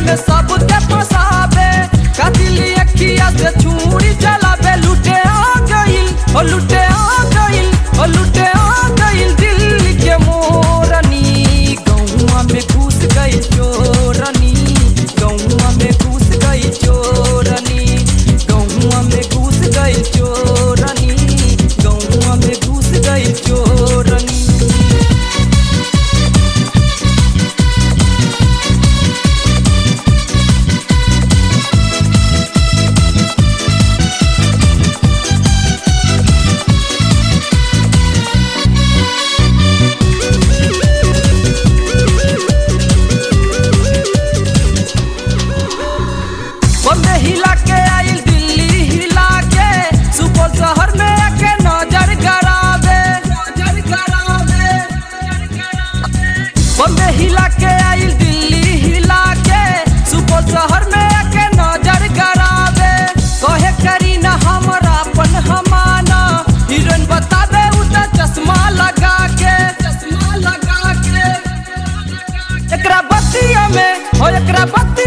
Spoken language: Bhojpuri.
में सबके फसावे कातिली अखिया से छुरी चलावे लुटे आ गइल ओ लुटे आ गइल ओ लुटे आ गइल दिल्ली के मोरनी गौवा में घुस गई चोरनी गौवा में घुस गई चोरनी गौवा में घुस गई चोरनी गौवा में घुस गई चोरनी बम्बे हिला के आइल दिल्ली हिला के सुपौल शहर में आके नजर गड़ावे नजर गड़ावे बम्बे हिला के आइल दिल्ली हिला के सुपौल शहर में आके नजर गड़ावे कहे करी ना हमरा अपन हमाना हीरोइन बतावे उ त चश्मा लगा के चश्मा लगा के एकरा बत्तिया में हो एकरा बत्ती